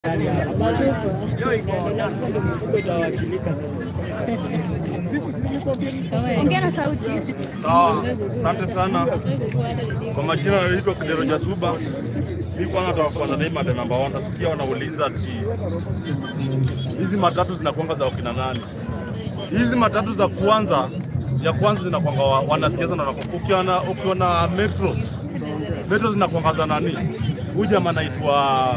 Sasa ndio mifugo itawachilika sasa. Ongea na sauti. Sawa, asante sana. Kwa majina naitwa Kidero Jasuba. Mi kwanza nataka kwanza na hii mada namba one. Nasikia wanauliza ati hizi matatu zinakuanga za wakina nani? Hizi matatu za kwanza ya kwanza zinakuanga wa- wanasiasa na wanaku- ukiona ukiona metro metro zinakuanga za nani? Huyu jamaa anaitwa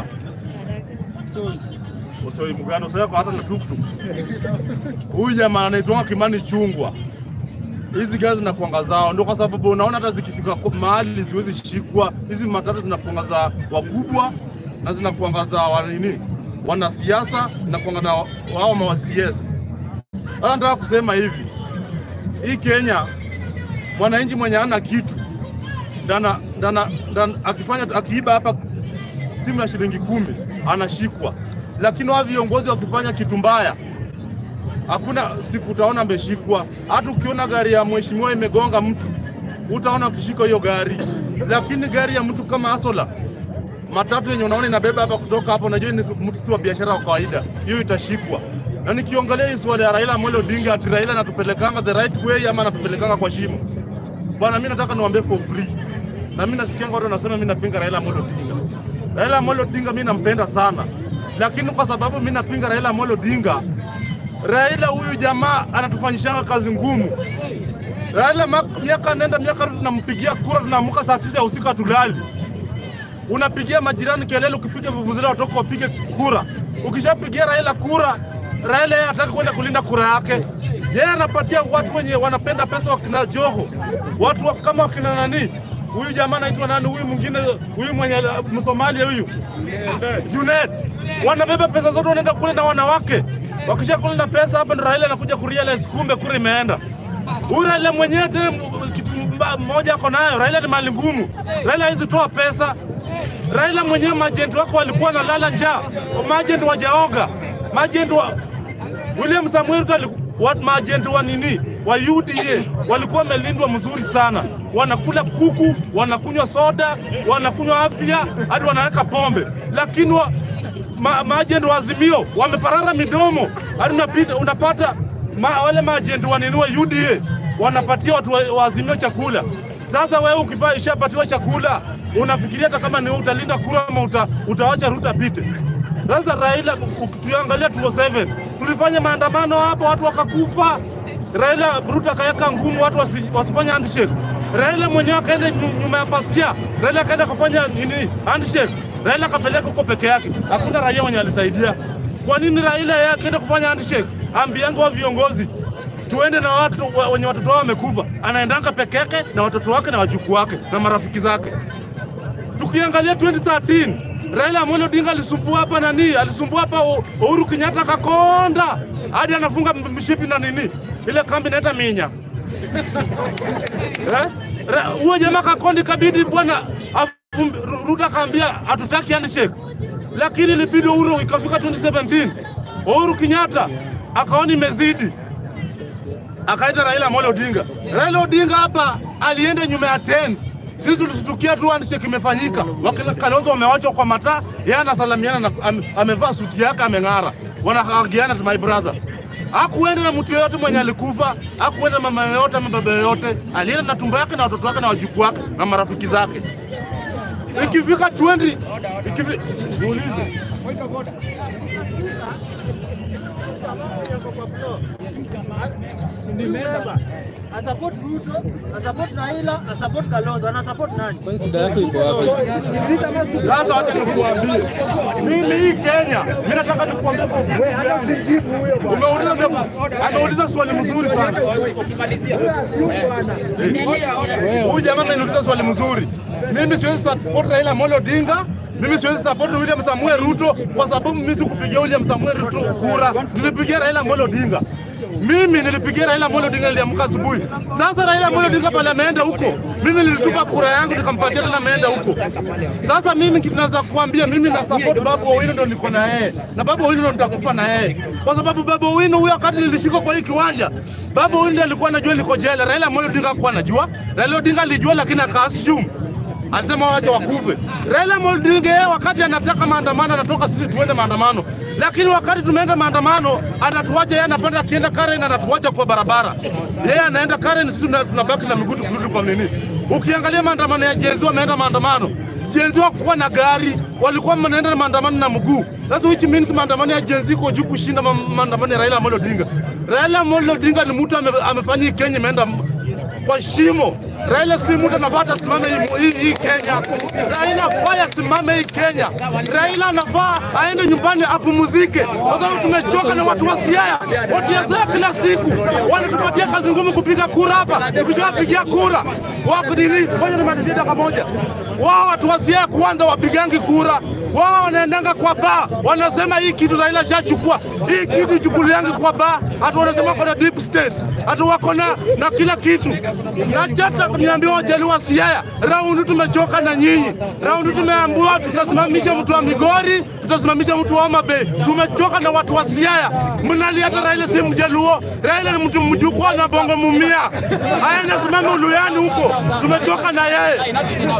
Usoi Mugano, usoi yako hata na tuktuk. Huyu jamaa anaitwa Kimani Chungwa hizi gari zinakuanga zao, ndio kwa sababu unaona hata zikifika kwa mahali ziwezi shikwa. Hizi matatu zinakuanga za wakubwa na zinakuanga za wa nini, wanasiasa zinakuanga na wao ma CS. Sasa nataka kusema hivi, hii Kenya, mwananchi mwenye hana kitu ndana, ndana, ndana, akifanya akiiba hapa simu ya shilingi kumi anashikwa, lakini wao viongozi wakifanya kitu mbaya hakuna siku utaona ameshikwa. Hata ukiona gari ya mheshimiwa imegonga mtu utaona ukishika hiyo gari, lakini gari ya mtu kama Asola matatu yenye unaona inabeba hapa kutoka hapo, unajua ni mtu tu wa biashara wa kawaida, hiyo itashikwa. Na nikiongelea hii swali ya Raila Amolo Odinga, ati Raila anatupelekanga the right way ama anatupelekanga kwa shimo, bwana, mimi nataka niwaambie for free, na mimi nasikia watu wanasema mimi napinga Raila Amolo Odinga. Raila Amolo Odinga mimi nampenda sana, lakini kwa sababu mimi napinga Raila Amolo Odinga Raila huyu jamaa anatufanyishanga kazi ngumu. Raila ma- miaka nenda miaka rudi, tunampigia kura, tunaamka saa tisa ya usiku hatulali. Unapigia majirani kelele, ukipiga vuvuzela watoka wapige kura. Ukishapigia Raila kura, Raila yeye hataki kwenda kulinda kura yake. Yeye anapatia watu wenye wanapenda pesa, wakina Joho, watu wa- kama wakina nani, huyu jamaa anaitwa nani, huyu mwingine, huyu mwenye Msomalia huyu Junet, wanabeba pesa zote wanaenda kule na wanawake. Wakisha kule na pesa hapa, ndo Raila anakuja kurealize kumbe kura imeenda. Huyu Raila mwenyewe tena m- kitu mba- moja ako nayo, Raila ni mali ngumu. Raila hawezi toa pesa. Raila mwenyewe majenti wako walikuwa wanalala njaa, majenti wajaoga, majenti wa William Samuel Ruto aliku- wa majenti wa nini wa UDA walikuwa wamelindwa mzuri sana, wanakula kuku, wanakunywa soda, wanakunywa afya, hadi wanaweka pombe, lakini wa, ma, maajenti wa Azimio wameparara midomo, hadi unapita unapata ma, wale maajenti wa nini wa UDA wanapatia watu wa, wa Azimio chakula. Sasa wewe ukipa ishapatiwa chakula, unafikiria hata kama ni wewe utalinda kura ama uta, utawacha Ruto apite? Sasa Raila, tuangalia 207 tulifanya maandamano hapa, watu wakakufa. Raila Ruto akaweka ngumu watu wasi, wasifanye handshake. Raila mwenyewe akaenda nyu- nyuma ya pasia, Raila akaenda kufanya nini handshake. Raila akapeleka huko peke yake, hakuna raia mwenye alisaidia. Kwa nini Raila yeye akaenda kufanya handshake? Ambianga wa viongozi tuende na watu wa- wenye watoto wao wamekufa, anaendanga peke yake na watoto wake na wajukuu wake na marafiki zake tukiangalia 2013 Raila Amolo Odinga alisumbua hapa nani, alisumbua hapa U- Uhuru Kenyatta akakonda hadi anafunga m- mshipi na nini ile kambi inaita Minya Eh? Ra- huyo jamaa kakondi, kabidi bwana afum- Ru- Ruto akaambia hatutaki handshake, lakini ilibidi Uhuru ikafika 2017 Uhuru Kenyatta akaona imezidi akaita Raila Amolo Odinga. Raila Odinga hapa alienda nyuma ya tent. Sisi tulishtukia tu handshake imefanyika, wakina Kalonzo wamewachwa kwa mataa, yeye anasalamiana na am, amevaa suti yake ameng'ara, wanahagiana my brother. Hakuenda na mtu yoyote mwenye alikufa, hakuenda na mama yoyote ama baba yoyote, alienda na tumbo yake na watoto wake na wajukuu wake na marafiki zake. Ikifika 20 ikifi... Niulize. Asapot Ruto, asapot Raila, asapot Kalonzo, anasapot nani? Shida yako iko wapi? Sasa wacha nikuambie, mimi hii Kenya, mimi nataka nikuambie kwa ukweli. Umeuliza swali- ameuliza swali mzuri sana. Huyu jamaa ameniuliza swali mzuri. Mimi siwezi support Raila Amolo Odinga, mimi siwezi support William Samuel Ruto kwa sababu mimi sikupigia William Samuel Ruto kura, nilipigia Raila Amolo Odinga. Mimi nilipigia Raila Amolo Odinga, niliamka asubuhi. Sasa Raila Amolo Odinga pale ameenda huko, mimi nilitupa kura yangu nikampatia tena, ameenda huko. Sasa mimi kitu naweza kuambia, mimi na support Babu Owino, ndo niko na yeye na Babu Owino ndo nitakufa na yeye, kwa sababu Babu Owino huyo, wakati nilishikwa kwa hii kiwanja, Babu Owino ndiye alikuwa anajua liko jela. Raila Amolo Odinga hakuwa anajua. Raila Odinga alijua, lakini aka assume alisema wacha wakufe. Raila Amolo Odinga yeye wakati anataka maandamano anatoka sisi tuende maandamano, lakini wakati tumeenda maandamano anatuacha yeye, anapenda akienda Karen anatuacha kwa barabara, yeye anaenda Karen, sisi tuna- tunabaki na miguu tukirudi kwa nini. Ukiangalia maandamano ya Gen Z wameenda maandamano Gen Z wakuwa na gari, walikuwa wanaenda na maandamano na mguu. Sasa which means maandamano ya Gen Z iko juu kushinda ma- maandamano ya Raila Amolo Odinga. Raila Amolo Odinga ni mtu ame, amefanya hii Kenya imeenda m- kwa shimo. Raila si mtu anafaa asimame hii, hii, hii Kenya. Raila afaa asimame hii Kenya. Raila anafaa aende nyumbani apumzike, kwa sababu tumechoka na watu wa Siaya. Watu wa Siaya kila siku wanatupatia kazi ngumu kupiga kura hapa, tukishapigia kura wako nini? Ngoja nimalizie dakika moja. Wao watu wa Siaya kwanza wapigangi kura, wao wanaendanga kwa baa, wanasema hii kitu Raila shachukua, hii kitu chukuliangi kwa baa, hatu wanasema wako na deep state, hatu wako na, na kila kitu. Na chata niambia wajaliwa Siaya, raundi tumechoka na nyinyi, raundi tumeambiwa tutasimamisha mtu wa Migori, tutasimamisha mtu wa Homa Bay. Tumechoka na watu wa Siaya, mnali hata Raila si mjaluo, Raila ni mtu mjukuu na bongo mumia, aende simame Uluyani huko, tumechoka na yeye.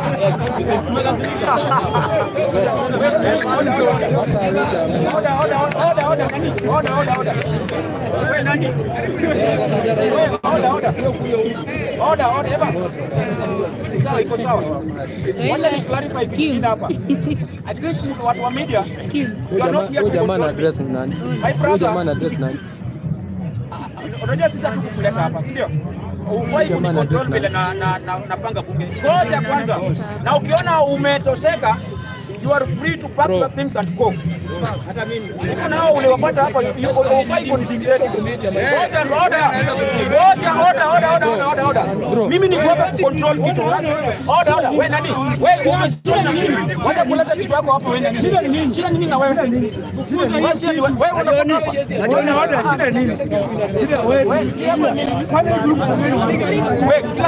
Sawa, iko sawa. Wacha ni clarify kitu kingine hapa. I think watu wa media you are not here Huyu to jamaa na control address ni nani? My Huyu brother. jamaa na address nani? unajua sisi hatukukuleta hapa, si ndio? Ufai Jamaa na kunicontrol address vile na, na, na, napanga bunge. Ngoja kwanza, na ukiona umetosheka you are free to pack your things and go. Hata mimi niko nao uliwapata hapa, you- you- ufai kunidictate. Ngoja, ngoja, ngoja, ngoja, ngoja, ngoja, ngoja, ngoja. Mimi niko hapa kucontrol kitu. Ngoja, ngoja, wewe nani? Wewe una shida na mimi. Wacha kuleta kitu yako hapa wewe nani? Shida ni nini? Shida ni nini na wewe? Wewe shida ni wewe. Wewe unakuwa hapa. Shida nini? Shida wewe. Wewe si hapa nini? Kwani group Wewe kila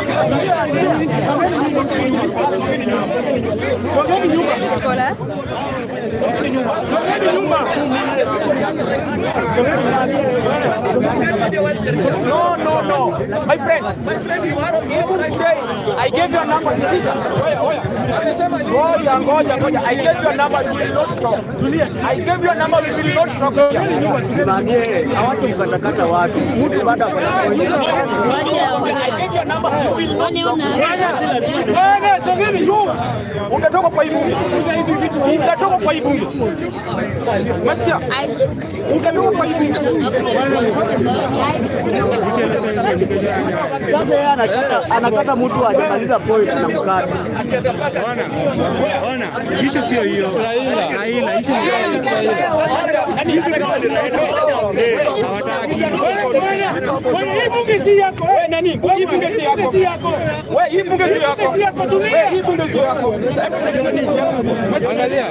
Sogeni nyuma. Sogeni nyuma. No, no, no. My friend, even today, I gave you a number. Ngoja, ngoja, ngoja. I gave you a number, you will not talk. I gave you a number, you will not talk here. Simamie, hawache kukatakata watu. Mtu baada ya kufanya I gave you a number, you will not talk. Bwana, sogeni nyuma. Utatoka kwa hii bunge. Utatoka kwa hii bunge. Umesikia? Utatoka kwa hii bunge. Sasa yeye anakata anakata mtu hajamaliza point anamkata. Ishu sio hiyo. Raila, ishu Bwana, hii bunge si yako. Wewe nani? Hii bunge si yako. Si yako. Wewe hii bunge si yako. Si yako, tulia. Wewe hii bunge si yako. Angalia.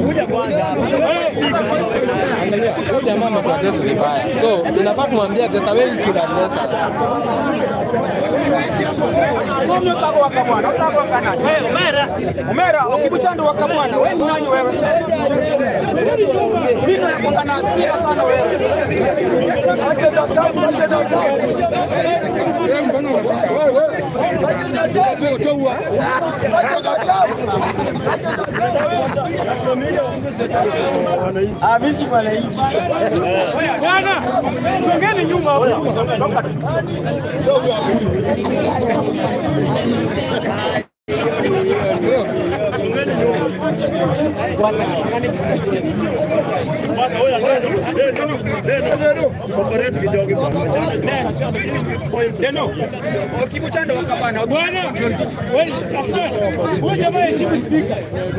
Angalia. Huyu jamaa ametuaddress vibaya. So, inafaa tumwambie the way you should address her. Umera, ukikuchando waka bwana, wewe ni nani wewe? Mimi nakwanga na hasira sana wewe. Amisi mwananchi. Bwana, sogeni nyuma hapo. Neno. Ukikuchando waka bwana. Bwana, wewe asema, huyu jamaa heshimu speaker.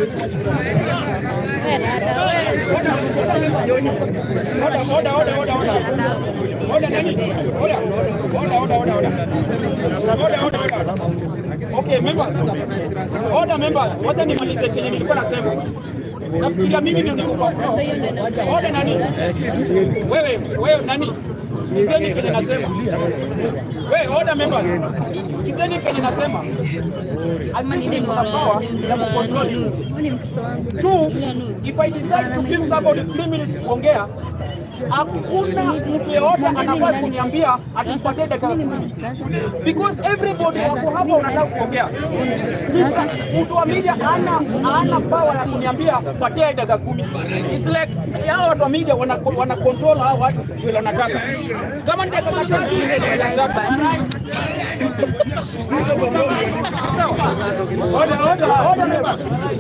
Oda, oda, oda, oda. Oda nani? Oda. Oda, oda, oda, oda. Oda, oda, oda. Okay, members. Oda members. Wacha nimalize kenye nilikuwa nasema. Nafikiria mimi ndio niko kwa. Oda nani? Wewe, wewe nani? Sikizeni kenye nasema. Wewe, oda members. Sikizeni kenye nasema. Two, if I decide to give somebody three minutes kuongea, hakuna mtu yeyote anafaa kuniambia atumpatie dakika kumi because everybody wako hapa wanataka kuongea. Sasa mtu wa media ana ana power ya kuniambia patia dakika kumi. It's like hao watu wa media wana, wana control hao watu vile wanataka. Kama ni dakika tatu Order, order, order, members.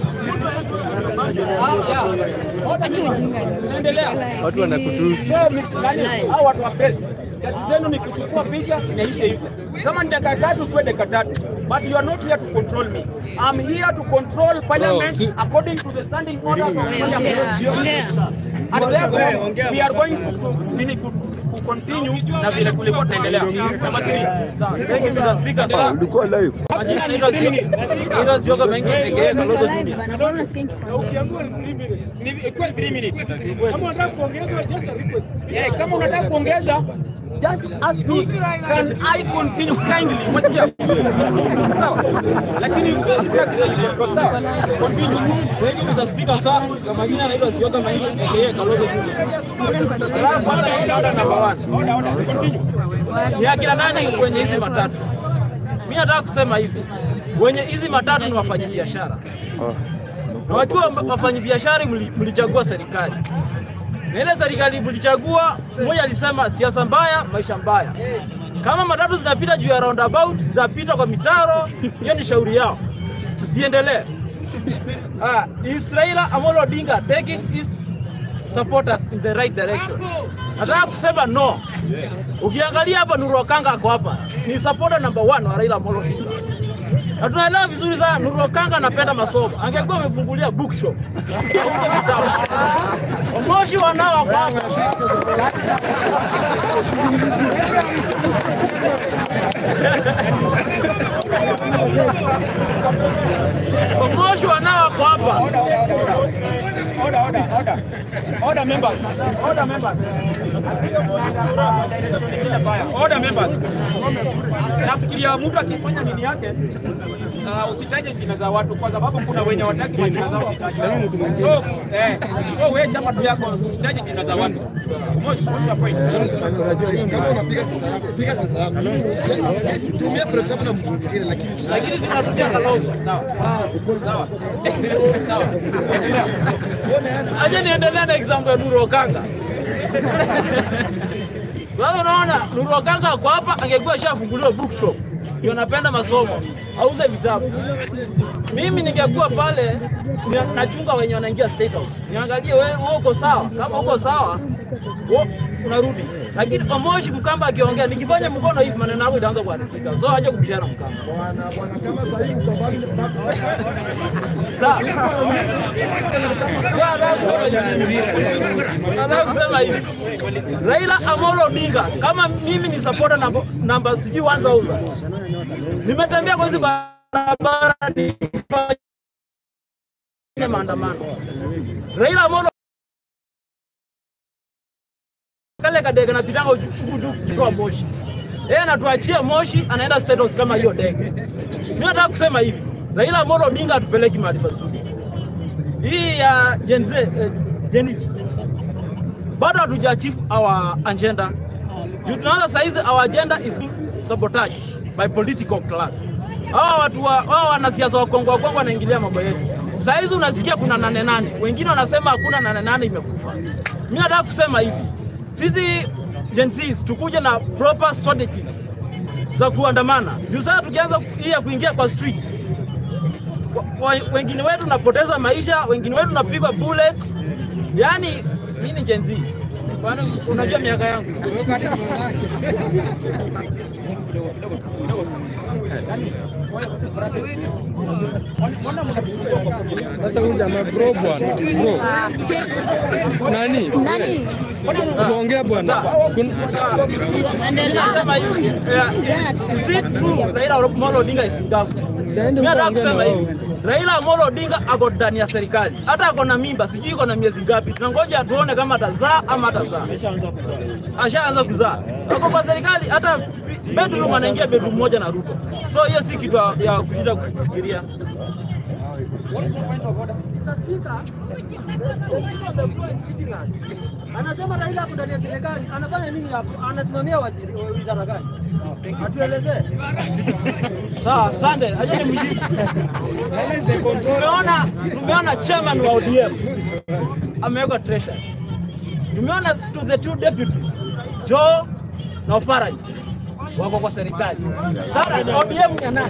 Ah, yeah. Order, Endelea. Watu wanakutusi. So, Miss Nani, hao watu wa press, kazi zenu ni kuchukua picha inaisha hivyo. Kama ni dakika tatu kuwe dakika tatu. But you are not here to control me. I'm here to control parliament si- according to the standing orders of parliament. And therefore, we are going to, nini, ku, ku continue na vile tulikuwa tunaendelea. Number three. Sawa. Thank you, Mr. Speaker, sir. Majina naitwa Zio- naitwa Zioka Mengi aka Kalonzo Junior. Ukiambiwa ni three minutes. Ni ikuwe three minutes. Kama unataka kuongeza just a request. Eh, kama unataka kuongeza just ask me can I continue kindly umesikia sawa lakini sawa continue Thank you, Mr. Speaker, sir. Kwa majina naitwa Zioka Mengi aka Kalonzo Junior. Salamu order, order, order, number one. Ni akina nani kwenye hizi matatu? Mimi nataka kusema hivi, wenye hizi matatu ni wafanyabiashara, na wakiwa wafanyabiashara mli- mlichagua serikali na ile serikali mlichagua, mmoja alisema siasa mbaya, maisha mbaya. Kama matatu zinapita juu ya roundabout, zinapita kwa mitaro, hiyo ni shauri yao, ziendelee. Ah, is Raila Amolo Odinga taking his supporters in the right direction? Nataka kusema no. Ukiangalia hapa Nuru Okanga ako hapa, ni supporter number one wa Raila Amolo Odinga. Na tunaelewa vizuri sana Nuru Okanga anapenda masomo. Angekuwa amefungulia bookshop. Auze vitabu. Moshi wanao wako hapa. Moshi wanao wako hapa. order order order order members order members order members nafikiria mtu akifanya nini yake uh, usitaje jina za watu kwa sababu kuna wenye wataki majina zao zitajwa. so eh, so wewe chama tu yako usitaje jina za watu Moshi, what's your point? Kama unapiga sasa yako, piga sasa yako. Tumia for example na mtu mwingine lakini sio. Lakini zinatumia Kalonzo. Sawa. Sawa. Sawa. Endelea. Aje niendelee na example ya Nuru Okanga. Sasa unaona Nuru Okanga ako hapa angekuwa ashafunguliwa bookshop. Ndio napenda masomo. Auze vitabu. Mimi ningekuwa pale ni- nachunga wenye wanaingia State House. Niangalie wewe wewe uko sawa. Kama uko sawa, wewe unarudi. Lakini Omoshi Mkamba akiongea nikifanya mkono hivi maneno yangu itaanza kuharibika. So acha kupishana Mkamba. Bwana bwana kama sasa hivi uko mbali Sawa. Nataka kusema hivi, Raila Amolo Odinga, kama mimi ni supporter namba, namba sijui 1000 nimetembea kwa hizi barabara nifanye maandamano. Raila Amolo kale kadege napitanga huku kwa Moshi, yeye anatuachia Moshi, anaenda State House kama hiyo ndege. Mimi nataka kusema hivi, Raila Amolo Odinga atupeleki mahali pazuri. Hii ya Gen Z, eh, Gen Z bado hatuja achieve our agenda. Juu tunaanza saizi our agenda is sabotage by political class. Hawa watu wa hawa wanasiasa wa Kongo wa Kongo wanaingilia mambo yetu. Saizi unasikia kuna nane nane, wengine wanasema hakuna nane nane imekufa. Mimi nataka kusema hivi, sisi Gen Z tukuje na proper strategies za kuandamana. Juu sasa tukianza hii ya kuingia kwa streets wa- wa- wengine wetu napoteza maisha, wengine wetu napigwa bullets. Yani mimi ni Gen Z. Kwani unajua miaka yangu? Sasa huyu jamaa bro bwana. Bro. Nani? Nani? Tuongea bwana. Kun- Nasema hivi, eh, is it true Raila Amolo Odinga is in government? Siende Mimi nataka ukaongea na kusema wao. hivi, Raila Amolo Odinga ako ndani ya serikali, hata ako na mimba, sijui iko na miezi ngapi. Tunangoja tuone kama atazaa ama atazaa. Ashaanza kuzaa, ako kwa serikali, hata bedroom anaingia bedroom moja na Ruto. So hiyo si kitu ya- ya kushinda kufikiria. Mr. Speaker, the, the leader of the floor is cheating us. Anasema Raila ako ndani ya serikali, anafanya nini hapo? Anasimamia waziri wizara gani? Atuelezee. Sawa, asante. Aje nimjibu. Tumeona tumeona chairman wa ODM amewekwa treasury. Tumeona to the two deputies Joe na Oparanya wako kwa serikali. Sasa ODM ni ya nani?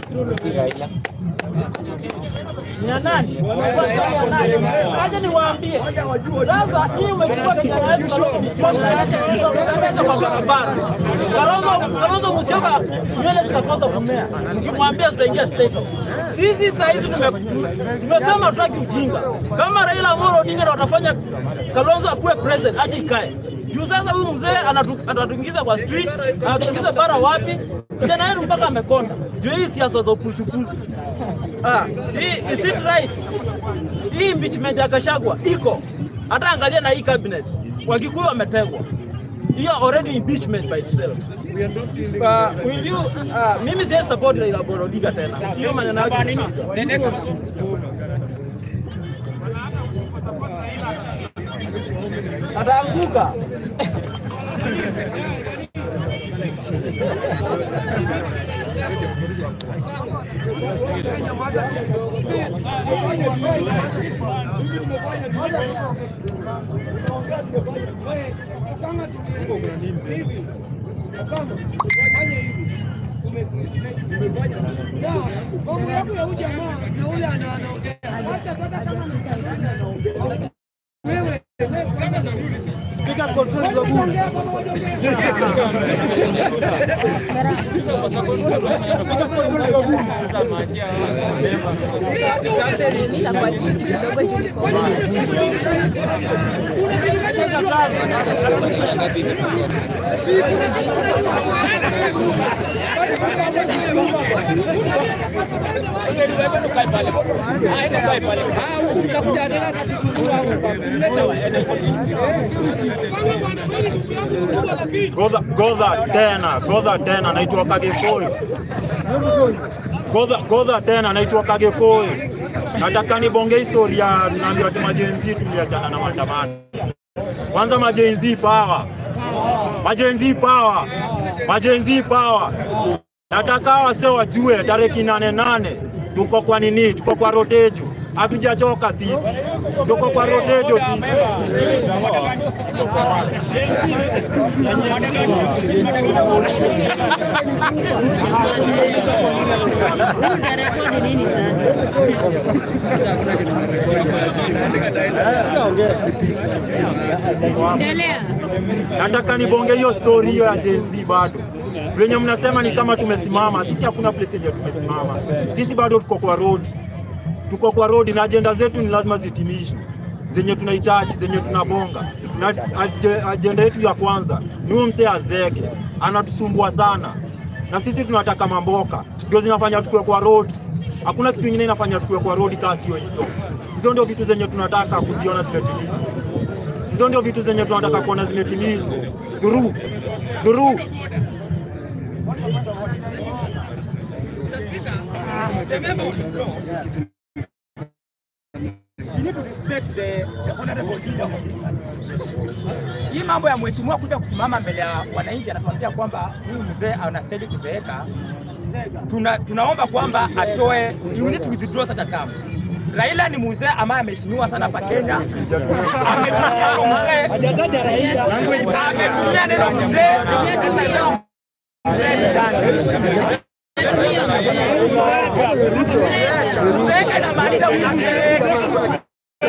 Ni ya nani? Aje niwaambie. Sasa hii umekuwa kinaweza kwa barabara. Kalonzo Kalonzo Musyoka nywele zikakosa kumea. Ukimwambia tutaingia state house. Sisi saa hizi tume- tumesema tutaki ujinga. Kama Raila Amolo Odinga ndo watafanya Kalonzo akuwe president, aje ikae. Juu sasa huyu mzee anatu- anatuingiza kwa streets, anatuingiza bara wapi? Kijana yetu mpaka amekonda. Juu hii siasa za upuzukuzi. Ah, hii is it right? Hii impeachment ya Gachagua iko. Hata angalia na hii cabinet. Wakikuyu wametegwa. Hiyo already impeachment by itself. Uh, will you, uh, mimi siwezi support Raila Amolo Odinga tena. Hiyo maneno yake. ni nini? Ataanguka. Speaker control your bunge. Mimi nitakuwa chini kidogo juu niko Godha, godha tena, godha tena, naitwa Kagekoi. Godha, godha tena, naitwa Kagekoi. Nataka nibonge historia, naambiwa ati majenzi tuliachana na maandamano. Kwanza majenzi power, majenzi power, majenzi power. Nataka wase wajue tarehe kinane nane tuko kwa nini? Tuko kwa rotejo, hatujachoka sisi, tuko kwa rotejo sisi. Utarekodi nini sasa? Endelea. Nataka nibonge hiyo story hiyo ya Gen Z bado. Venye mnasema ni kama tumesimama, sisi hakuna place yenye tumesimama. Sisi bado tuko kwa road. Tuko kwa road na ajenda zetu ni lazima zitimishwe. Zenye tunahitaji, zenye tunabonga. Na aje- ajenda yetu ya kwanza ni huyu msee azeke. Anatusumbua sana. Na sisi tunataka mamboka. Ndio zinafanya tukue kwa road. Hakuna kitu kingine inafanya tukue kwa road kama sio hizo. Hizo ndio vitu zenye tunataka kuziona zimetimizwa. Hizo ndio vitu zenye tunataka kuona zimetimizwa. Dhuru, dhuru. You need to respect the, the honorable leader of this country. Hii mambo ya mheshimiwa kuja kusimama mbele ya wananchi anatuambia kwamba huyu mzee anastahili kuzeeka. Tuna, tunaomba kwamba atoe, you need to withdraw such a term. Raila ni mzee ambaye ameheshimiwa sana hapa Kenya. Ametumia neno mzee. Hajataja Raila. Ametumia neno mzee. Mzee sana. Kuzeeka inamaanisha unazeeka.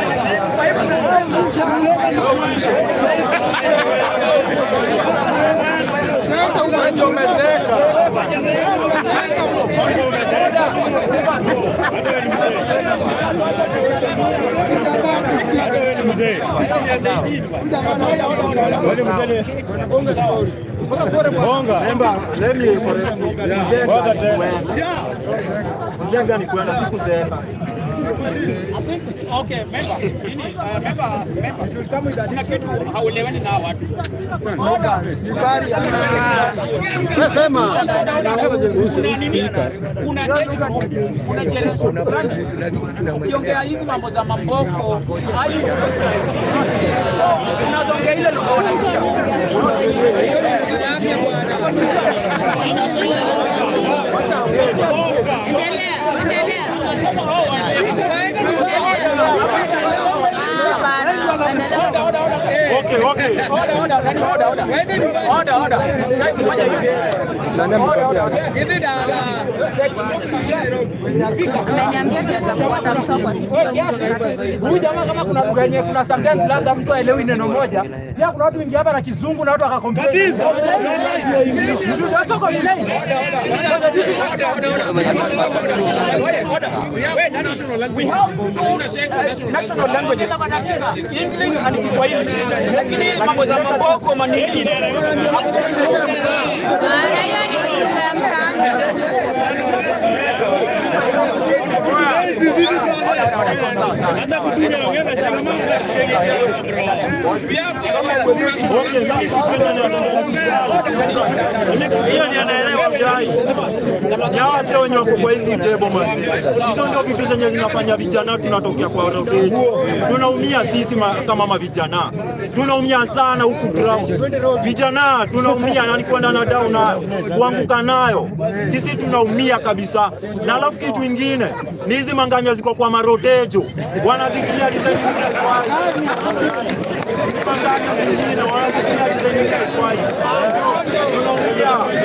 Remember, let me correct you. Mzee gani kwenda? Mzee gani kwenda? Sikuzeeka. Okay, member. Nini? Uh, member, member. Kuna kitu hauelewani na watu. Sema. Kuna nini? Kuna kitu, kuna generation fulani. Ukiongea hizi mambo za mamboko, hayo unaongea ile lugha wanasikia. Endelea, endelea. Okay, okay. Order, order, order, order, order. Order, order. Try kufanya hivi. Order, order. Ameniambia sitakuwa na mtu kwa siku. Huyu jamaa kama kuna lugha yenye kuna sometimes labda mtu aelewi neno moja. Pia kuna watu wengi hapa na kizungu na watu wakakomplain. Kabisa. That's all complain. We have uh, national languages, English and Kiswahili. Lakini mambo za maboko manini. Maana hiyo ni lugha ya mtaani. Hiyo ndio naelewa mjai. Ni hawa sio wenye wako kwa hizi tebo manzi. Hizo ndio vitu zenye zinafanya vijana tunatokea kwa roteji. Tunaumia sisi ma, kama mavijana. Tunaumia sana huku ground. Vijana tunaumia na ni kwenda na down nayo, kuanguka nayo. Sisi tunaumia kabisa. Na alafu kitu ingine ni hizi manganya ziko kwa marotejo. Wanazitumia design nyingine kwa hizi manganya zingine wanazitumia design nyingine kwa hizi. Tunaumia.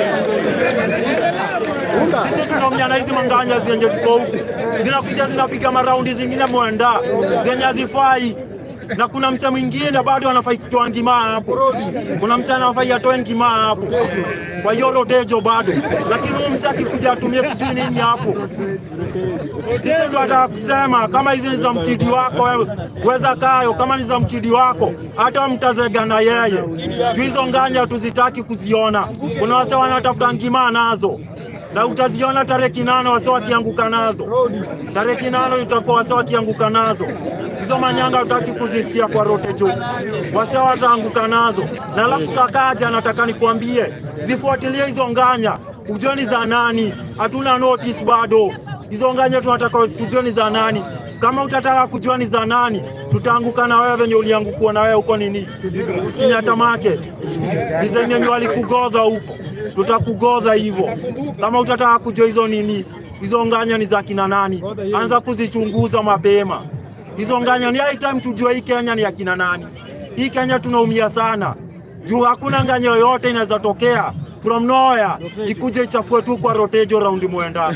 Sisi tunaumia na hizi manganya zenye ziko huku zinakuja zinapiga maraundi zingine mwanda zenye hazifai na kuna msa mwingine bado anafai kutoa ngima hapo, kuna msa anafai atoe ngima hapo, kwa hiyo rotejo bado, lakini huyu msa akikuja atumie sijui nini hapo. Sisi ndo ataka kusema kama hizi ni za mkidi wako wewe, weza kayo, kama ni za mkidi wako hata mtazega na yeye juu hizo nganya tuzitaki kuziona. Kuna wase wanatafuta ngima nazo na utaziona tarehe kinane wase wakianguka nazo, tarehe kinane itakuwa wase wakianguka nazo hizo manyanga utaki kuzisikia kwa rote juu, wase wataanguka nazo. Na alafu Sakaja anataka nikwambie, zifuatilie hizo nganya, ujue ni za nani. Hatuna notice bado, hizo nganya tunataka tujue ni za nani. Kama utataka kujua ni za nani, tutaanguka na wewe venye uliangukiwa na wewe huko nini Kenyatta Market, design yenye walikugodha huko, tutakugodha hivyo. Kama utataka kujua hizo nini, hizo nganya ni za kina nani, anza kuzichunguza mapema hizo nganya. Ni high time tujue hii Kenya ni ya kina nani. Hii Kenya tunaumia sana juu hakuna nganya yoyote inaweza tokea from nowhere ikuje ichafue tu kwa rotejo raundi mwenda.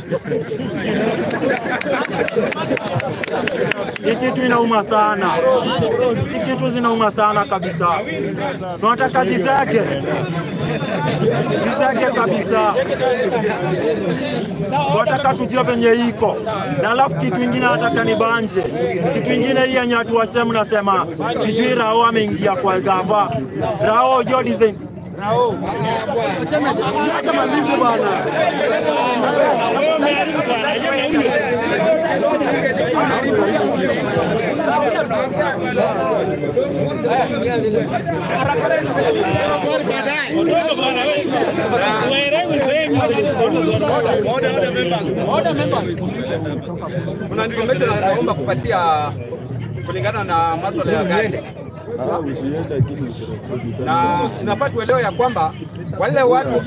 Hii kitu inauma sana, hii kitu zinauma sana kabisa. Tunataka zizege, zizege kabisa. Wataka tujue venye iko na alafu kitu ingine nataka ni banje, kitu ingine hii yenye watu wasemu nasema sijui Rao ameingia kwa gava Rao jo design Acha malivu bwana. Kuna information naomba kupatia kulingana na masuala ya gari na tunafaa tuelewe ya kwamba wale watu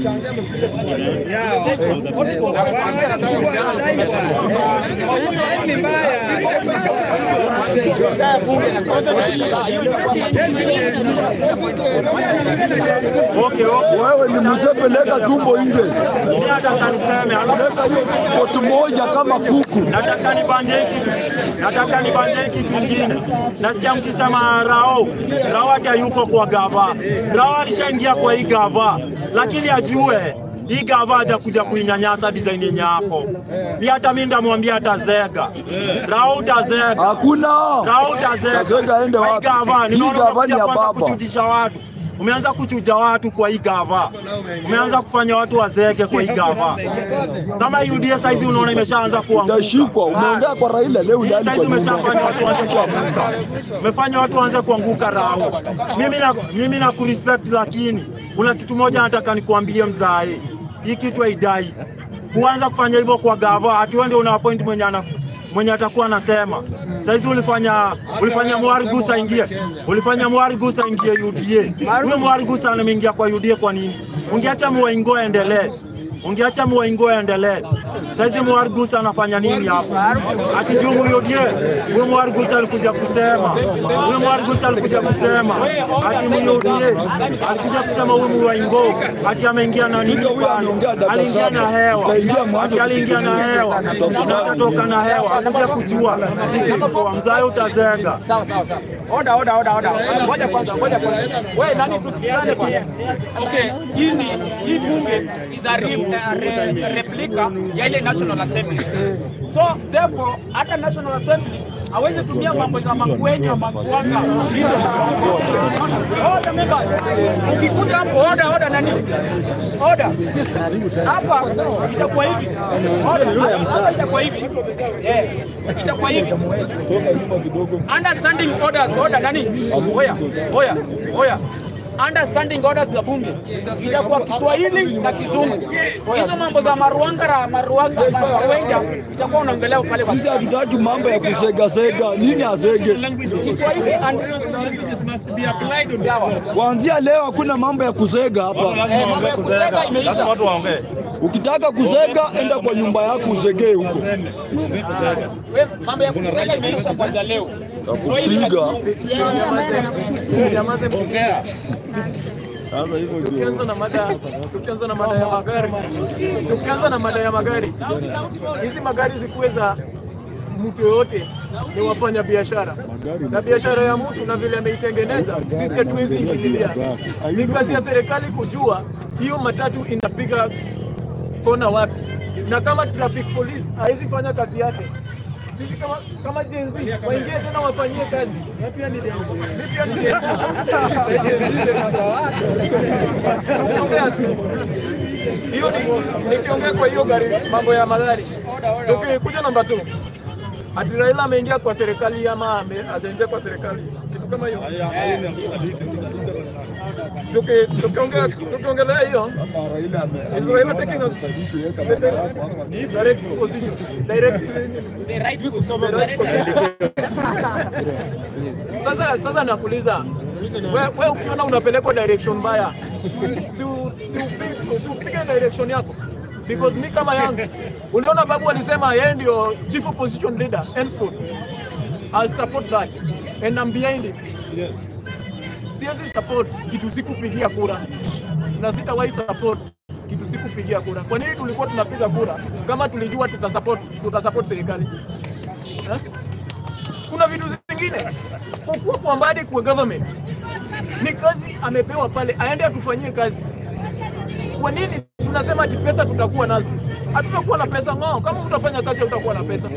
okay, okay. Wewe ni mzee, peleka tumbo nje, Mimi nataka niseme peleka hiyo poti moja kama kuku. nataka nibanje hii kitu, nataka nibanje hii kitu ingine. Nasikia mkisema Rao, Rao hata yuko kwa gava. Rao alishaingia kwa hii gava, lakini ajue hii gava hajakuja kuinyanyasa design yenye yako. Ni hata mimi ndamwambia atazega. Rao utazega. Hakuna Rao utazega. Utazega aende Kwa hii wapi? gava, Hii ninaona gava ni unakuja ya kwanza baba. kuchujisha watu. Umeanza kuchuja watu kwa hii gava, umeanza kufanya watu wazeke kwa hii gava. Kama UDA saizi unaona imeshaanza kuanguka, Utashikwa. Umeongea kwa Raila leo hii ndani saizi kwa nyumba. umeshafanya watu waanze kuanguka, umefanya watu waanze kuanguka rao. Mimi na mimi na kurespect, lakini kuna kitu moja nataka nikuambie mzae, hii kitu haidai kuanza kufanya hivyo kwa gava, ati wewe ndio una appoint mwenye ana mwenye atakuwa anasema. Saizi ulifanya ulifanya Mwari Gusa ingie, ulifanya Mwari Gusa ingie UDA. Huyo Mwari Gusa ameingia kwa UDA kwa nini? Ungeacha Mwaingo aendelee, ungeacha Mwaingo aendelee. Saizi Mwari Gusa anafanya nini hapa? Ati juu UDA, huyo Mwari Gusa alikuja kusema, huyo Mwari Gusa alikuja kusema ati UDA alikuja kusema huyu Mwaingo ati ameingia na nini pale, aliingia na hewa, ati aliingia na hewa na atatoka na hewa, akuja kujua sikifua mzae utazenga. Sawa sawa sawa. Oda oda oda oda. Ngoja kwanza, ngoja kwanza. Wewe nani tusikiane kwanza. Okay, hii ni hii bunge is a re, re, replica ya ile National Assembly. So therefore hata National Assembly hawezi tumia mambo za makwenya makwanga. Order members. Ukikuja hapo order order nani? Order. Hapa itakuwa hivi. Order. Hapa itakuwa hivi. Eh, itakuwa hivi. Understanding orders, order nani? Oya, oya, oya. Understanding orders za bunge itakuwa Kiswahili na Kizungu. Hizo mambo za maruangara maruanga maruenga itakuwa unaongelea pale kwa Sisi hatutaki mambo ya kusegasega. Nini asege? Kiswahili and sawa. Kuanzia leo hakuna mambo ya kusega hapa. Eh, mambo ya kusega imeisha. Watu waongee. Ukitaka kusega, enda kwa nyumba yako usegee huko. We, mambo ya kusega imeisha kwanza leo. Kupiga. Tukianza na mada tukianza na mada ya magari, tukianza na mada ya magari, hizi magari zikuwe za mtu yoyote ni wafanya biashara na biashara ya mtu na vile ameitengeneza, sisi hatuwezi ingililia. Ni kazi ya serikali kujua hiyo matatu inapiga kona wapi, na kama traffic police hawezi fanya kazi yake sisi kama kama Gen Z waingie tena wafanyie kazi. Mimi pia ni Gen Z. Mimi pia ni Gen Z. Tukiongea tu. Hiyo ni nikiongea kwa hiyo gari mambo ya magari. Tukikuja namba 2. Ati Raila ameingia kwa serikali ama ame- hajaingia kwa serikali? Kitu kama hiyo. Tuki- Tukiongea tukiongelea hiyo is Raila taking us direct position direct sasa sasa nakuuliza we, we ukiona unapelekwa direction mbaya si u- si upi- si upige direction yako because mi kama yangu uliona babu alisema yeye ndio chief opposition leader henceforth I'll support that and I'm behind it siwezi support kitu sikupigia kura na sitawahi support kitu sikupigia kura. Kwa nini tulikuwa tunapiga kura kama tulijua tutasupport tutasupport serikali eh? Kuna vitu zingine kukuwa kwa mbadi kwa government ni kazi amepewa pale, aende atufanyie kazi. Kwa nini tunasema ati pesa tutakuwa nazo? Hatutakuwa na pesa ng'oo. Kama utafanya kazi hautakuwa na pesa.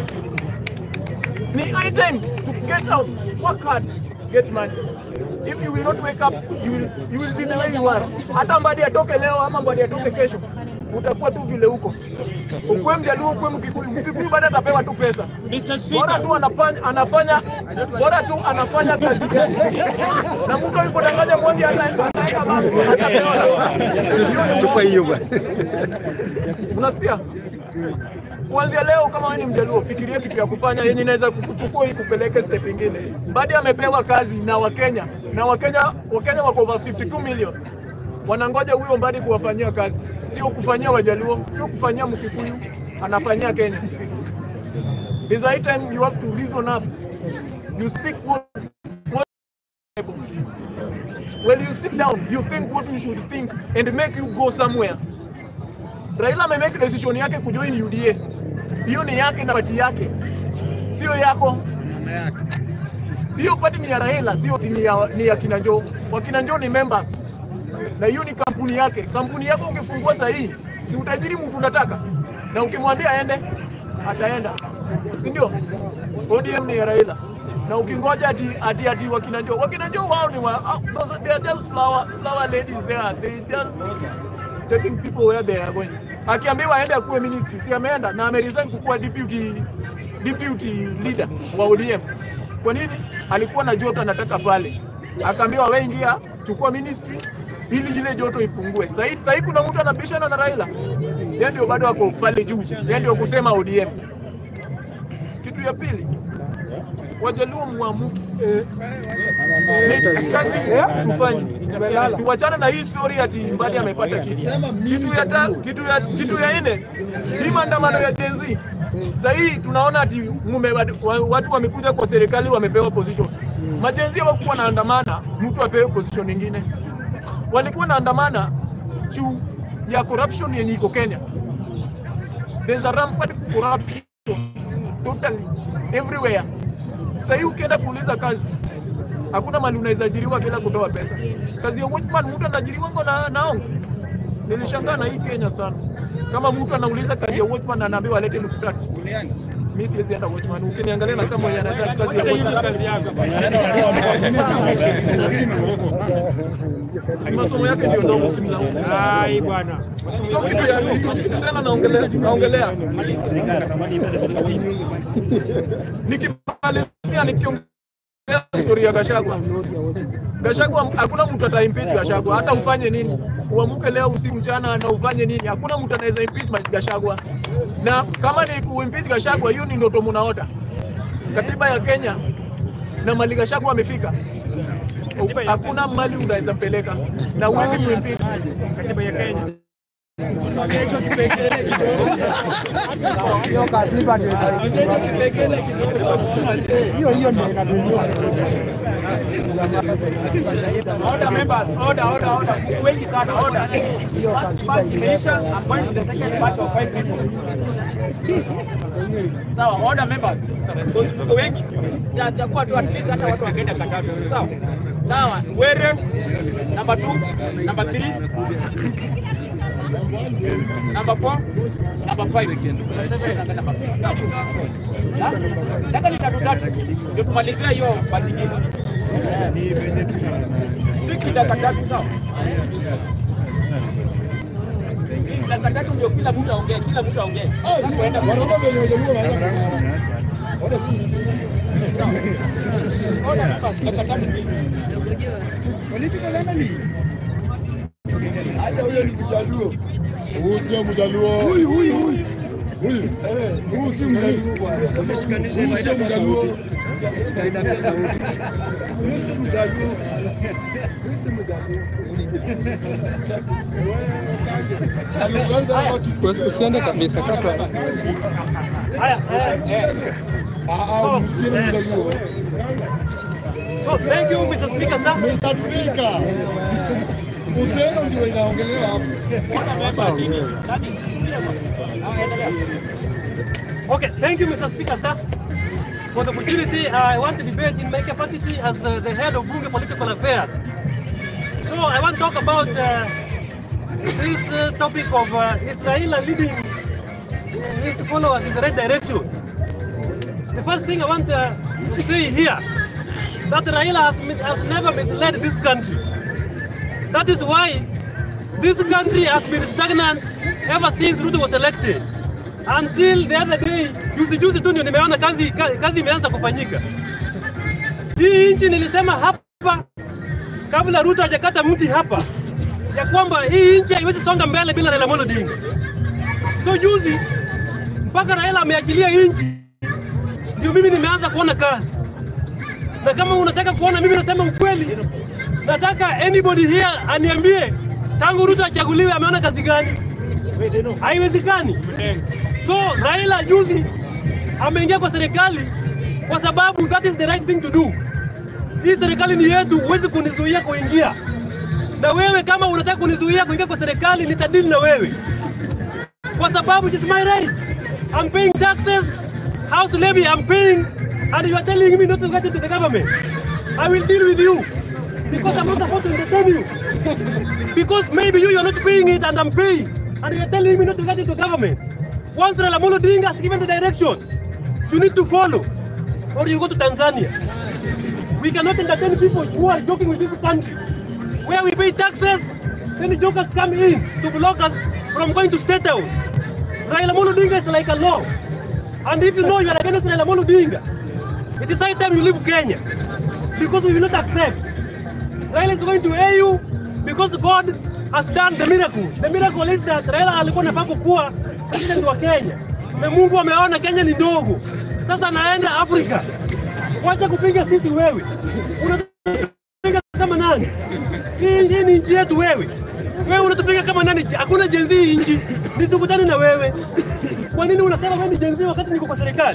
Ni high time to get out, work hard, get money. If you will not wake up, you will, you will be the way you are. Hata Mbadi atoke leo ama Mbadi atoke kesho, utakuwa tu vile huko. Ukwe Mjaluo, ukwe Mkikuyu, Mkikuyu bado atapewa tu pesa. Bora tu anafanya, anafanya bora tu anafanya kazi yake. Na mtu alipodanganya Mwangi ana- anaenda mambo, atapewa tu. Tupa hiyo bwana. Unasikia? Kuanzia leo kama wewe ni Mjaluo, fikiria kitu ya kufanya yenye inaweza kukuchukua ikupeleke step ingine. Mbadi amepewa kazi na Wakenya na Wakenya, Wakenya wako over 52 million wanangoja huyo Mbadi kuwafanyia kazi, sio kufanyia Wajaluo, sio kufanyia Mkikuyu, anafanyia Kenya. It's high time you have to reason up. You speak what, what When you sit down, you think what you should think and make you go somewhere. Raila amemake decision yake kujoin UDA. Hiyo ni yake na pati yake, sio yako. Hiyo pati ni ya Raila, sio ni ya, ni ya kina Joe. Wakina Joe ni members na hiyo ni kampuni yake. Kampuni yako ukifungua sahihi, si utajiri mtu unataka, na ukimwambia aende ataenda, si ndio? ODM ni ya Raila, na ukingoja ati ati ati wakina Joe wakina Joe wao ni wa ah, those they are just flower flower ladies there they just taking people where they are going. Akiambiwa aende akuwe ministry, si ameenda na ameresign kukuwa deputy deputy leader wa ODM. Kwa nini? Alikuwa na joto anataka pale, akaambiwa wewe ingia, chukua ministry ili ile joto ipungue. Sasa hivi sasa hivi kuna mtu anabishana na Raila, yeye ndio bado ako pale juu, yeye ndio kusema ODM. Kitu ya pili, Wajaluo mwamuke Ni kazi tufanye, tuwachane na hii story ati Mbadi amepata kiti. Kitu ya ta, kitu ya kitu ya nne, hii maandamano ya Gen Z sasa hii tunaona ati mume, watu wamekuja kwa serikali wamepewa position. Majenzi hawakuwa naandamana mtu apewe position nyingine, walikuwa naandamana juu ya corruption yenye iko Kenya. There's a rampant corruption totally everywhere. Sasa hii ukienda kuuliza kazi, hakuna mali unaweza ajiriwa bila kutoa pesa. Kazi ya watchman mtu anaajiriwa ngo na naongo. Nilishangaa na hii Kenya sana. Kama mtu anauliza kazi ya watchman na anaambiwa alete elfu tatu. Mimi siwezi enda watchman. Ukiniangalia na kama mwenye anataka kazi ya watchman. Masomo yake ndio ndogo usimlaumu. Ai bwana. So kitu ya kitu tena naongelea naongelea. Nikimalizia nikiongea story ya Gashagwa. Gashagwa hakuna mtu ata impeach Gashagwa hata ufanye nini. Uamuke leo usiku mchana na ufanye nini? Hakuna mtu anaweza impeach Gashagwa. Na kama ni kuimpeach Gashagwa hiyo ni ndoto munaota. Katiba ya Kenya na mali Gashagwa amefika. Hakuna mali unaweza peleka na huwezi kuimpeach. Katiba ya Kenya. hiyo hiyo ndio inatunyua. Order members, order, order, order. Wengi sana, order. First batch imeisha, I'm going to the second batch of five people. Sawa, order members. Those tuko wengi. Cha- Chagua tu at least hata watu wakaenda katatu. Sawa. Sawa. Were number 2, number 3, number 4, number 5. Number 7 na number 6. Sawa. Nataka ni tatu tatu. Ndio tumalizie hiyo batch nyingine. Siki dakika tatu sawa. Hizi dakika tatu ndio kila mtu aongee, kila mtu aongee. Tunaenda kwa Wanaona venye wajaluo wanaanza kung'ara. Wala si sawa. Order members, dakika tatu please. hata huyo ni mjaluo. Huyu sio mjaluo. Huyu huyu huyu. Huyu eh, huyu si mjaluo bwana. Huyu sio mjaluo. Huyu si mjaluo. Huyu si mjaluo. Usiende kabisa kaka. Haya, eh, Ah, ah, msiende mjaluo. so thank you Mr. Speaker sir. Mr. Speaker. Useno ndio inaongelewa hapo. Okay, thank you, Mr. Speaker, sir, for the opportunity. I want to debate in my capacity as uh, the head of Bunge Political Affairs. So I want to talk about uh, this uh, topic of uh, Israel leading his followers in the right direction. The first thing I want uh, to say here that Raila has, mi- has never misled this country. That is why this country has been stagnant ever since Ruto was elected until the other day, juzi juzi tu ndio nimeona kazi, ka- kazi imeanza kufanyika. Hii nchi nilisema hapa kabla Ruto hajakata mti hapa ya kwamba hii nchi haiwezi songa mbele bila Raila Amolo Odinga. So juzi mpaka Raila ameachilia hii nchi ndio mimi nimeanza kuona kazi, na kama unataka kuona mimi nasema ukweli, nataka anybody here aniambie tangu Ruto achaguliwe ameona kazi gani? Haiwezekani. So Raila juzi ameingia kwa serikali kwa sababu that is the right thing to do. Hii serikali ni yetu, huwezi kunizuia kuingia. Na wewe kama unataka kunizuia kuingia kwa serikali, nitadili na wewe kwa sababu it is my right. I'm paying taxes, house levy I'm paying, and you are telling me not to get into the government. I will deal with you because I'm not supposed to entertain you. because maybe you, you are not paying it and I'm paying, and you are telling me not to get into government. Once Raila Amolo Odinga has given the direction, you need to follow, or you go to Tanzania. We cannot entertain people who are joking with this country. Where we pay taxes, then the jokers come in to block us from going to State House. Raila Amolo Odinga is like a law. And if you know you are against Raila Amolo Odinga, it is high time you leave Kenya. Because we will not accept. Raila is going to AU because God has done the miracle. The miracle is that Raila alikuwa anafaa kukuwa president wa Kenya. Na Mungu ameona Kenya ni ndogo. Sasa anaenda Afrika. Wacha kupiga sisi wewe. Unapiga kama nani? Hii hii ni nchi yetu wewe. Wewe unatupiga kama nani? Hakuna jenzi hii nchi. Nisikutane na wewe. Kwa nini unasema wewe ni jenzi wakati niko kwa serikali?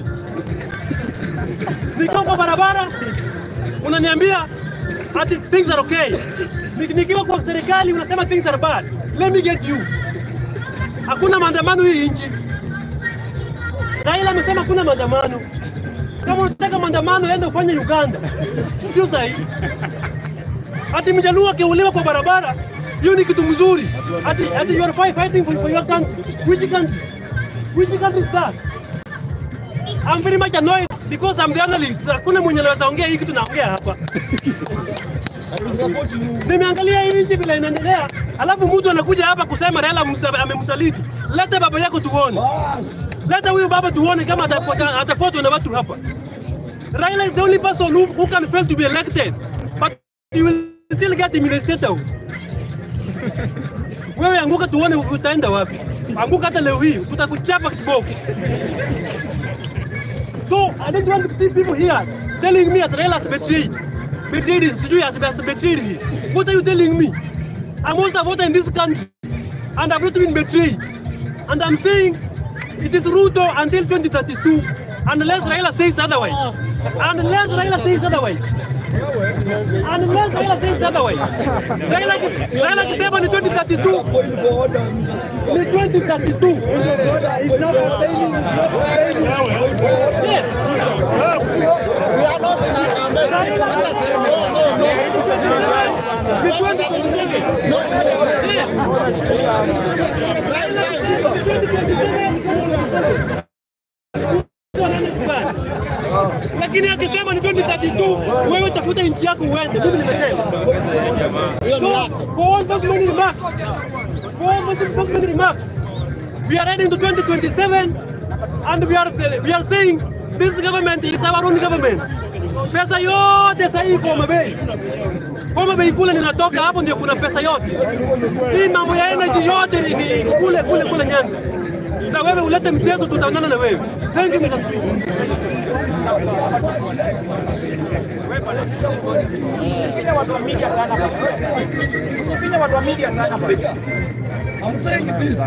Niko kwa barabara unaniambia ati things are okay. Ni- Nikiwa kwa serikali unasema things are bad. Let me get you. Hakuna maandamano hii nchi. Raila amesema hakuna maandamano. Kama unataka maandamano, enda ufanye Uganda, sio sahihi. Ati mjaluo akiuliwa kwa barabara, hiyo ni kitu mzuri. Ati ati you are fight- fighting for, for your country. Which country? Which country is that? I'm very much annoyed because I'm the analyst. Hakuna mwenye anaweza ongea hii kitu naongea hapa. Nimeangalia hii nchi vile inaendelea, alafu mtu anakuja hapa kusema Raila amemsa- amemsaliti. Leta baba yako tuone. Leta huyu baba tuone kama atafuata- atafuatwa na watu hapa. Raila is the only person who, who can fail to be elected, but you will still get him in the state house. Wewe anguka tuone utaenda wapi. Anguka hata leo hii tutakuchapa kiboko. So I don't want to see people here telling me that Raila has betrayed. Betrayed is sijui has has betrayed me. What are you telling me? I'm also a voter in this country and I've not been betrayed. And I'm saying it is Ruto until 2032 unless Raila says otherwise. Unless Raila says otherwise. Unless Raila says otherwise. Raila akis- Raila akisema ni 2032 ni 2032. Yes. Ni 2027. Lakini akisema ni 2032, wewe tafuta nchi yako uende. Mimi nimesema. So, for all those many remarks, for all those many remarks, we are heading to 2027 and we are, we are saying this government is our own government. Pesa yote sasa iko Homa Bay. Homa Bay kule ninatoka hapo ndio kuna pesa yote. Hii mambo ya energy yote ni ni kule kule kule Nyanza. Na wewe ulete mchezo tutaonana na wewe. Thank you Mr. Speaker. Usifinye watu wa media sana bwana. Usifinye watu wa media sana bwana. I'm saying this.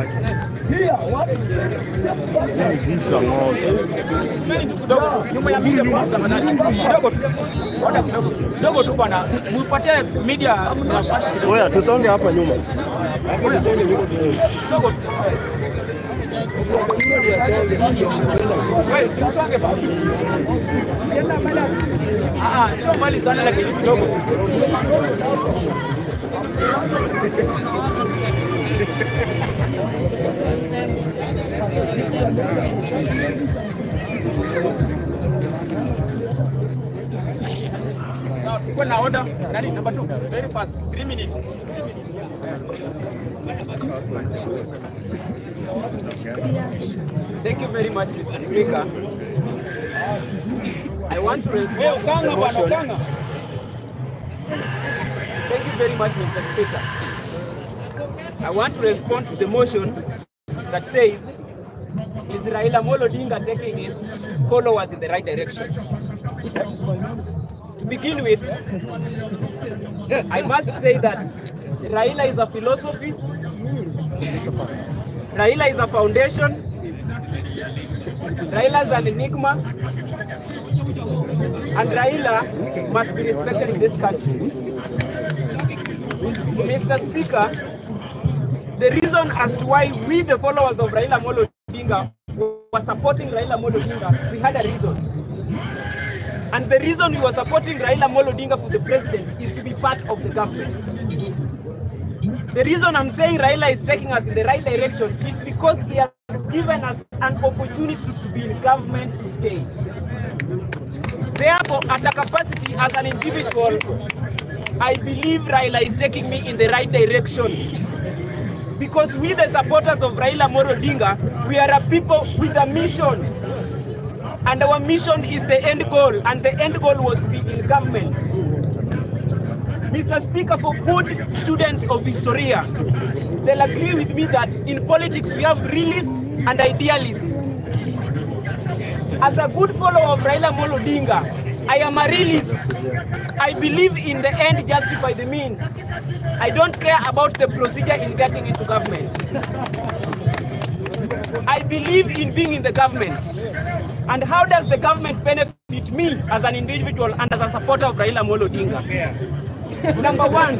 Simeni tu kidogo nyuma ya media kwa tafadhali. Kidogo tu. Ngoja kidogo. Kidogo tu bwana. Muipatie media nafasi. Oya, tusonge hapa nyuma. Hapo tusonge nyuma kidogo. Kidogo tu. Wewe si usonge bwana. Ah, ah, sio mbali sana lakini kidogo. Sawa, tuko na order. Nani number 2? Very fast. 3 minutes. 3 minutes. Thank you very much, Mr. Speaker. I want to respond to the motion. Thank you very much, Mr. Speaker. I want to respond to the motion that says, is Raila Amolo Odinga taking his followers in the right direction? To begin with, I must say that Raila is a philosophy, Raila is a foundation, Raila is an enigma, and Raila must be respected in this country. Mr. Speaker, the reason as to why we, the followers of Raila Amolo Odinga, were supporting Raila Amolo Odinga, we had a reason. And the reason we were supporting Raila Amolo Odinga for the president is to be part of the government. The reason I'm saying Raila is taking us in the right direction is because he has given us an opportunity to be in government today. Therefore, at a capacity as an individual, I believe Raila is taking me in the right direction. Because we, the supporters of Raila Moro Odinga, we are a people with a mission. And our mission is the end goal, and the end goal was to be in government. Mr. Speaker, for good students of Historia, they'll agree with me that in politics we have realists and idealists. As a good follower of Raila Molo Odinga, I am a realist. I believe in the end justify the means. I don't care about the procedure in getting into government. I believe in being in the government. And how does the government benefit me as an individual and as a supporter of Raila Molo Odinga? Number one,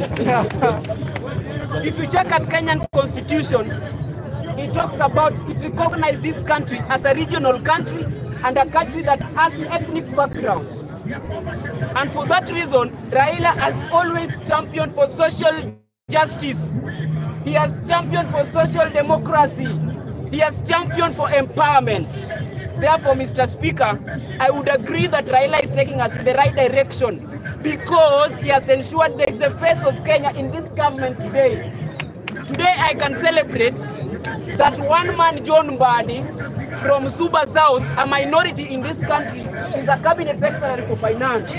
if you check at Kenyan constitution, it talks about, it recognizes this country as a regional country and a country that has ethnic backgrounds. And for that reason, Raila has always championed for social justice. He has championed for social democracy. He has championed for empowerment. Therefore, Mr. Speaker, I would agree that Raila is taking us in the right direction because he has ensured there is the face of Kenya in this government today. Today, I can celebrate that one man, John Mbadi, from Suba South, a minority in this country, is a cabinet secretary for finance.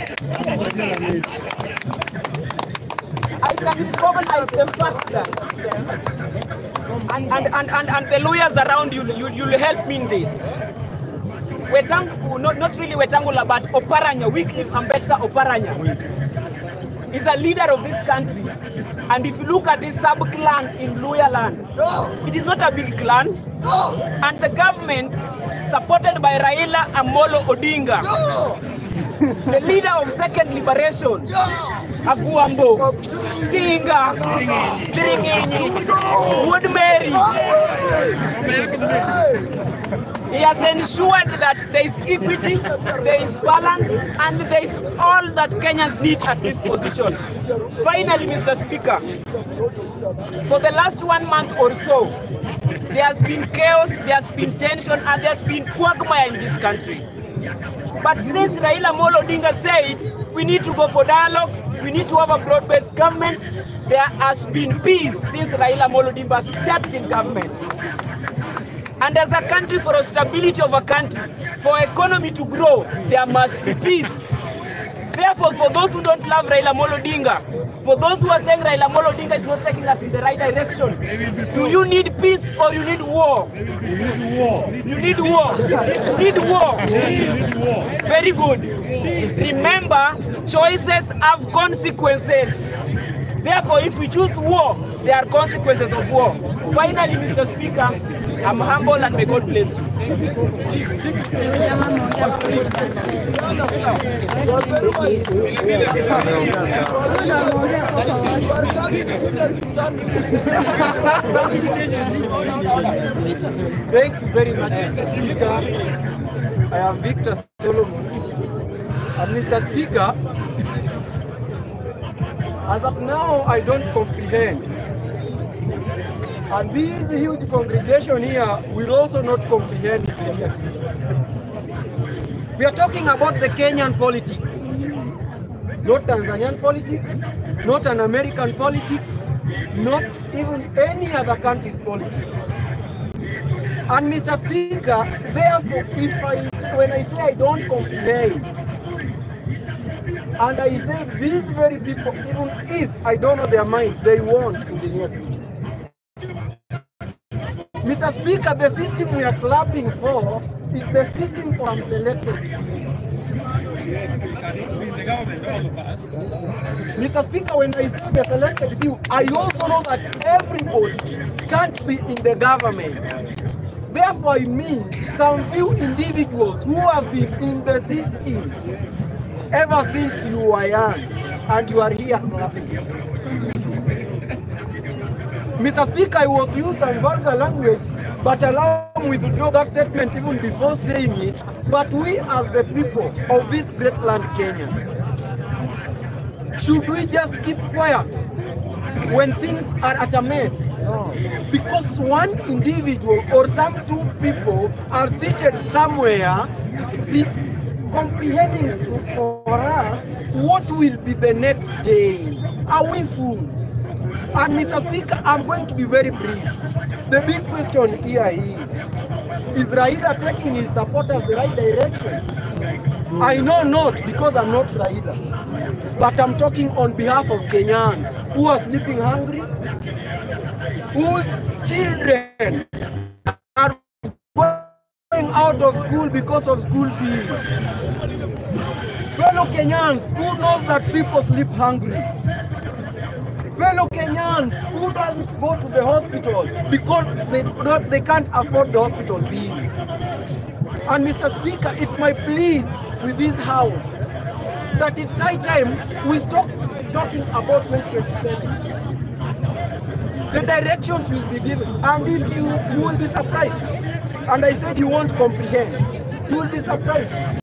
I can recognize the fact that, and, and, and, and, and the lawyers around you, you, you'll help me in this. Wetangu, not, not really Wetangula, but Oparanya, Wycliffe Ambetsa Oparanya, is a leader of this country. And if you look at his sub-clan in Luya land, it is not a big clan. And the government, supported by Raila Amolo Odinga, the leader of Second Liberation, Aguambo, Tinga, Diringinyi, Wood Mary. He has ensured that there is equity, there is balance, and there is all that Kenyans need at this position. Finally, Mr. Speaker, for the last one month or so, there has been chaos, there has been tension, and there has been quagmire in this country. But since Raila Molo Odinga said we need to go for dialogue, we need to have a broad-based government, there has been peace since Raila Molo Odinga stepped in government. And as a country, for a stability of a country, for economy to grow, there must be peace. Therefore, for those who don't love Raila Molo Odinga, for those who are saying Raila Molo Odinga is not taking us in the right direction, do you need peace or you need war? You need war. You need war. You need war. Very good. Remember, choices have consequences. Therefore, if we choose war, there are consequences of war. Finally, Mr. Speaker, I'm humble and may God bless you. Thank you very much, Mr. Speaker. I am Victor Solomon. And Mr. Speaker, as of now, I don't comprehend. And this huge congregation here will also not comprehend in the near future. We are talking about the Kenyan politics, not Tanzanian politics, not an American politics, not even any other country's politics. And Mr. Speaker, therefore, if I when I say I don't comprehend, and I say these very people, even if I don't know their mind, they want in the near future. Mr. Speaker, the system we are clapping for is the system for selection. Mr. Speaker, when I say the selected few, I also know that everybody can't be in the government. Therefore, I mean some few individuals who have been in the system ever since you were young and you are here clapping. Mr. Speaker, I was to use some vulgar language, but allow me to withdraw that statement even before saying it. But we as the people of this great land, Kenya, should we just keep quiet when things are at a mess? Because one individual or some two people are seated somewhere be- comprehending for us what will be the next day. Are we fools? And Mr. Speaker, I'm going to be very brief. The big question here is, is Raila taking his supporters the right direction? I know not because I'm not Raila, but I'm talking on behalf of Kenyans who are sleeping hungry, whose children are going out of school because of school fees. Fellow Kenyans, who knows that people sleep hungry? Fellow Kenyans, who doesn't go to the hospital because they, not, they can't afford the hospital bills? And Mr. Speaker, it's my plea with this House that it's high time we stop talking about 2027 the directions will be given and if you you will be surprised and i said you won't comprehend you will be surprised